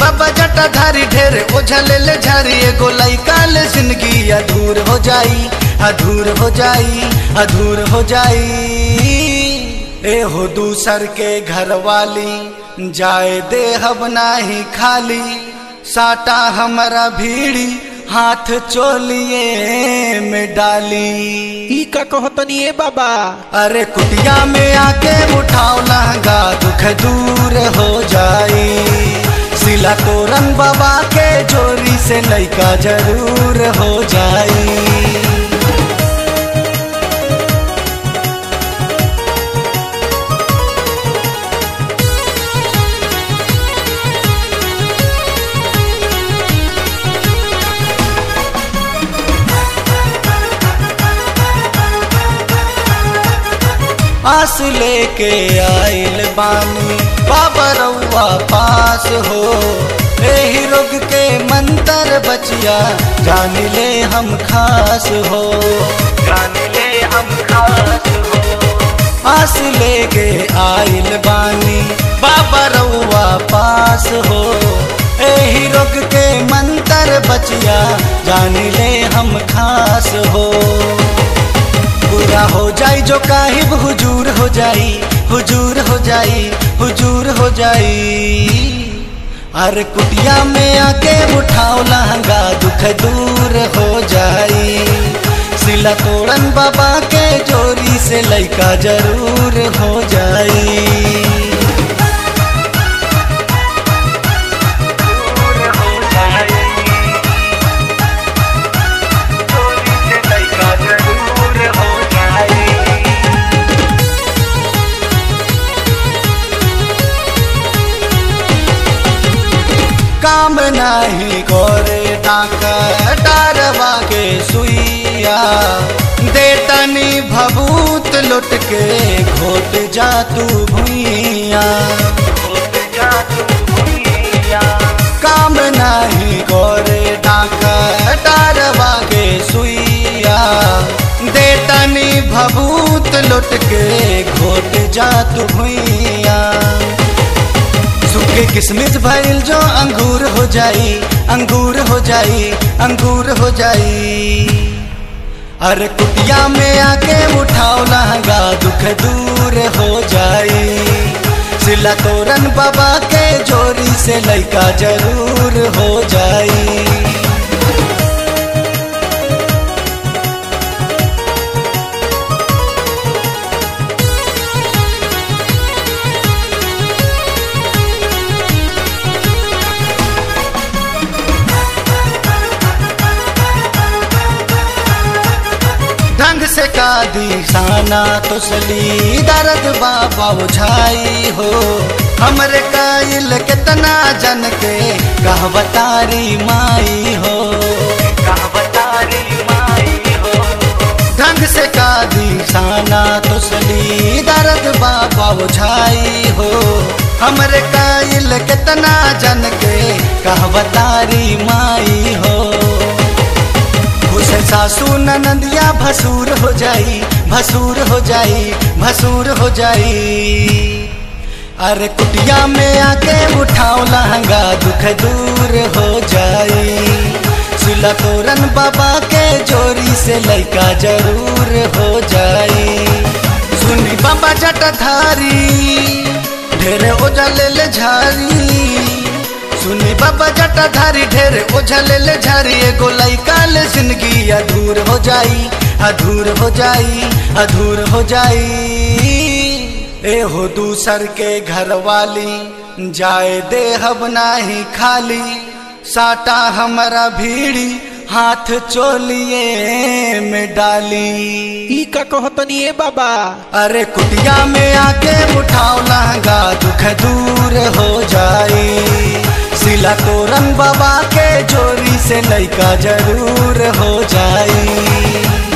बाबा जटा धारी ढेर ओझले ले झारी एगो लइका ले जिंदगी अधूर हो जाई अधूर हो जाई अधूर हो जाई ए हो दूसर के घर वाली जाए दे हब नाही खाली साटा हमारा भीड़ी हाथ चोलिए में डाली ई का कहतनी ए बाबा अरे कुटिया में आके उठाओ लहंगा दुख दूर हो जाई सिला तोरन बाबा के जोरी से लइका जरूर हो जाई आस लेके आइल बानी बाबा रउआ पास हो एही रोग के मंतर बचिया जान ले हम खास हो जान ले हम खास हो आस लेके आइल बानी बाबा रउआ पास हो एही रोग के मंतर बचिया जान ले हम खास हो पूरा हो जाई जो काहिब हुजूर हो जाई हुजूर हो जाई हुजूर हो जाई अरे कुटिया में आके उठाओ लहंगा दुख दूर हो जाई सिला तोड़न बाबा के जोरी से लइका जरूर हो जाई काम नाही करे डाकर डारवा के सुइया देतनी भभूत लुट के घोट जा तू भुइया काम नाही करे डाकर डारवा के सुइया देतनी भभूत लुट के घोट जा तू भुइया सूखे किसमिस भइल जो अंगूर हो जाई अंगूर हो जाई अंगूर हो जाई अरे कुटिया में आके उठाओ लहंगा दुख दूर हो जाई सिला तोरन बाबा के जोरी से लइका जरूर हो जाई ढंग से का दिशाना तुसली दर्द बाबा उझाई हो हमरे काइल कितना जन के कहवतारी माई हो कहवतारी माई हो ढंग से का दिशाना तुसली दर्द बाबा उझाई हो हमरे काइल कितना जन के कहवतारी माई हो उसे सासू ननदिया भसूर हो जाई भसूर हो जाई भसूर हो जाई अरे कुटिया में आके उठाओ लहंगा दुख दूर हो जाई सुला तोरन बाबा के जोरी से लइका जरूर हो जाई सुनी बाबा जटाधारी ढेरे ओझल ले झारी सुनी बाबा जटाधारी ढेरे ओझल ले झारी एगो लइका ले जिंदगी अधूर हो जाई अधूर हो जाई अधूर हो जाई ए हो दूसर के घर वाली जाए दे हब नाही खाली साटा हमारा भीड़ी हाथ चोलिए में डाली ई का कहतनी ए बाबा अरे कुटिया में आके उठाओ लहंगा दुख दूर हो जाई सिला तोरन बाबा के जोरी से लइका जरूर हो जाई